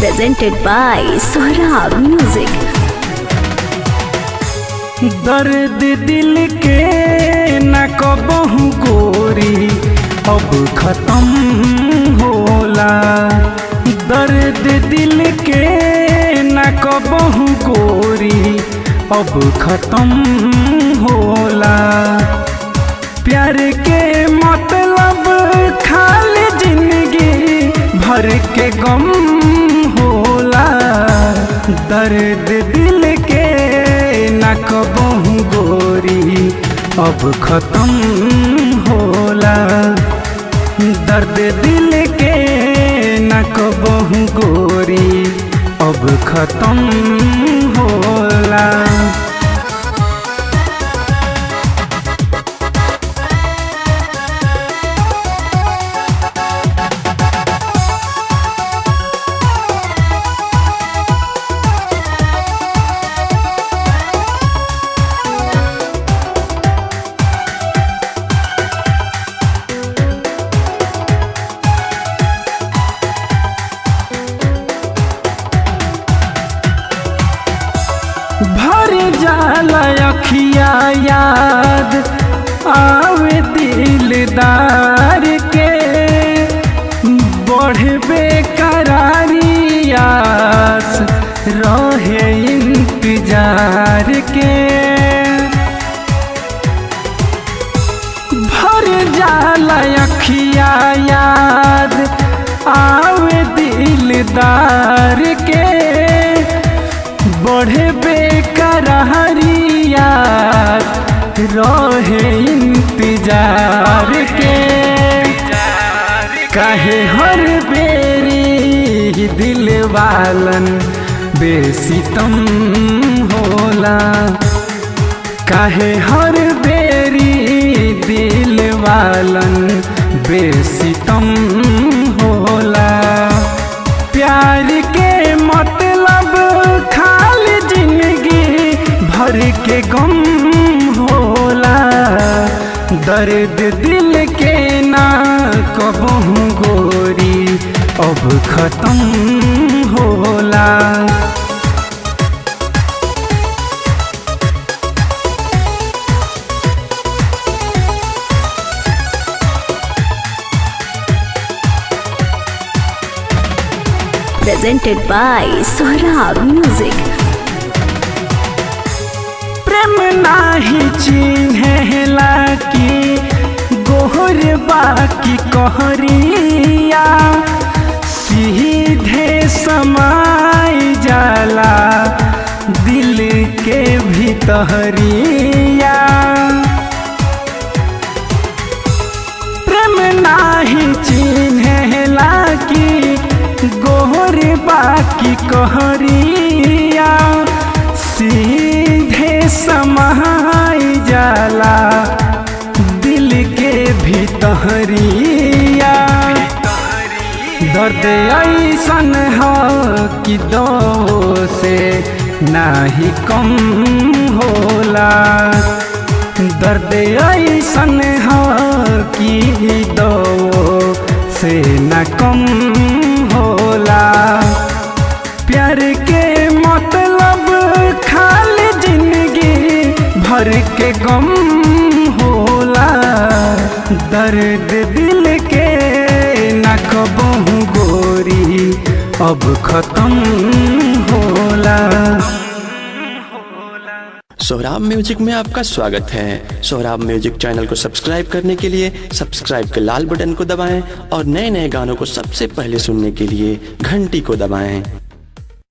presented by Sohrab Music. दर्द दिल के न कबहू गोरी अब खत्म होला दर्द दिल के न कबहू गोरी अब खत्म होला प्यार के मतलब खाली जिंदगी भर के गम होला दर्द दिल के न कबहू गोरी अब खत्म होला दर्द दिल के न कबहू गोरी अब खत्म होला भर जाला अखिया याद आवे दिलदार के बढ़बे करारी आस रहे इंतजार के भर जाला अखिया याद आवे दिलदार के बढ़े बेकरारिया रहे इंतजार के काहे हर बेरी दिल वालन बेसितम होला काहे हर बेरी दिल वालन बेसितम होला प्यार के मतलब खाली जिंदगी भर के गम होला दर्द दिल के ना कबहू गोरी अब खत्म होला Presented by Sohrab Music. प्रेम नाही चिन्हेला की गोहर बाकी कहरिया सीधे समाय जाला दिल के भीतरिया प्रेम नाही चिन्हेला की गोहर बाकी कहरिया सीधे समाय जाला दिल के भीतरिया दर्द ऐसन हो कि दो से नाही कम होला दर्द ऐसन हो कि दो से न कम होला प्यार के मतलब खाली जिंदगी भर के गम होला दर्द दिल के न कबहू गोरी अब खत्म होला सोहराब म्यूजिक में आपका स्वागत है सोहराब म्यूजिक चैनल को सब्सक्राइब करने के लिए सब्सक्राइब के लाल बटन को दबाएं और नए नए गानों को सबसे पहले सुनने के लिए घंटी को दबाएं